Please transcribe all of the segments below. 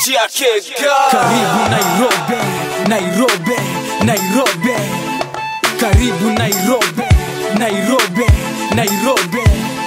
yake Karibu Nairobi, Nairobi, Nairobi. Karibu Nairobi, Nairobi, Nairobi.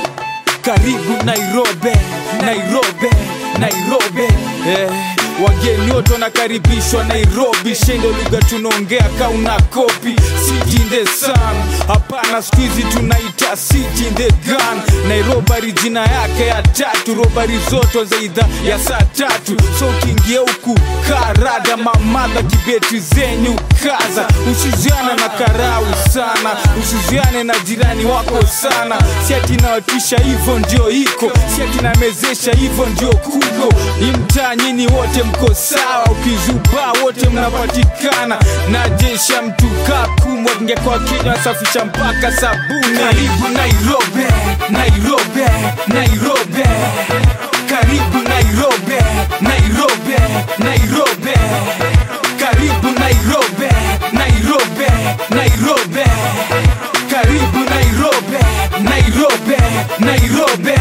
Karibu Nairobi, Nairobi, Nairobi. Eh, wageni wote wanakaribishwa Nairobi, shendo lugha tunaongea kauna kopi city in the sun. Hapana, siku hizi tunaita city in the gun. Nairobi jina yake ya tatu, robari zote zaida ya saa tatu. So ukiingia huku karada mamadha kibeti zenyu kaza, usiziana na karau sana, usiziane na jirani wako sana. Si ati nawatisha hivyo ndio iko, si ati namezesha hivyo ndio kuko. Hii mtaa nyini wote mko sawa, ukizubaa wote mnapatikana na jeshi ya mtu kakumwa ngekwa kinywa safisha mpaka sabuni. Karibu Nairobi, Nairobi, Nairobi. Karibu Nairobi, Nairobi, Nairobi. Karibu Nairobi, Nairobi, Nairobi. Karibu Nairobi, Nairobi, Nairobi.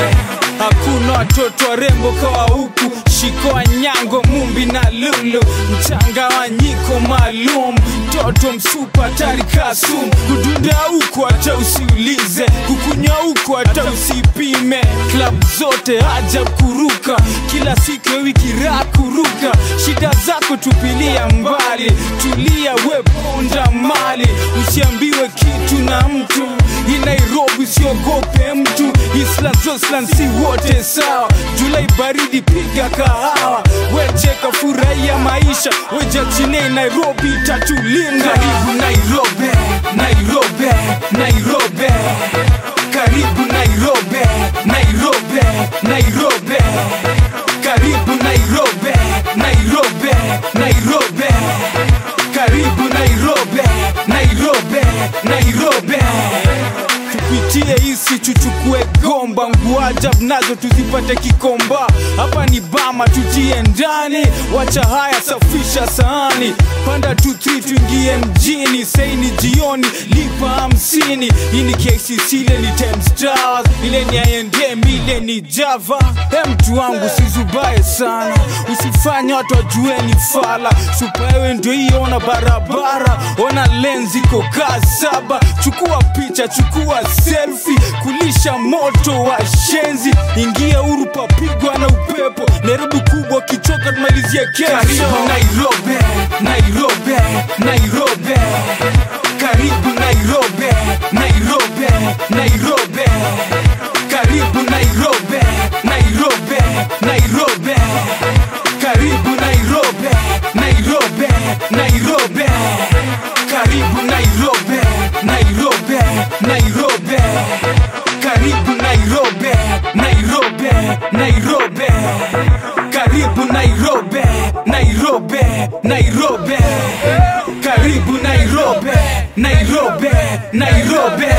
Hakuna watoto warembo kawa huku, shikoa nyango, mumbi na lulu, mchanganyiko maalum, toto msupa hatari kasum, kudunda huku hata usiulize, kukunywa huku hata usipime, klab zote haja kuruka, kila siku ya wiki raha kuruka, shida zako tupilia mbali, tulia we ponda mali, usiambiwe kitu na mtu, hii Nairobi usiogope mtu, Isla Zoslan si wote sawa, Julai baridi piga kahawa, wecheka furahia maisha, wejachine Nairobi tatulinda. Karibu Nairobi, Nairobi, Nairobi. Karibu Nairobi, Nairobi, Nairobi. Karibu Nairobi, Nairobi, Nairobi. Karibu Nairobi, Nairobi, Nairobi. Tupitie hisi tuchukue gomba nguajab nazo tuzipate kikomba hapa ni bama tutie ndani wacha haya safisha sahani panda 23 tuingie mjini saini jioni lipa hamsini hii ni KCC ile ni Times Towers ile ni I&M ile ni Java he mtu wangu sizubaye sana usifanye watu wajue ni fala supaewe ndio hiyo ona barabara ona lenzi kokaa saba chukua picha chukua selfie kulisha moto wa shenzi ingia huru papigwa na upepo Nairobi kubwa kichoka tumalizie kesho karibu Nairobi Nairobi Nairobi karibu Nairobi Nairobi Nairobi karibu Nairobi Nairobi Nairobi karibu Nairobi Nairobi Nairobi karibu Nairobi Nairobi Nairobi karibu Nairobi Nairobi Nairobi karibu Nairobi Nairobi Nairobi karibu Nairobi Nairobi Nairobi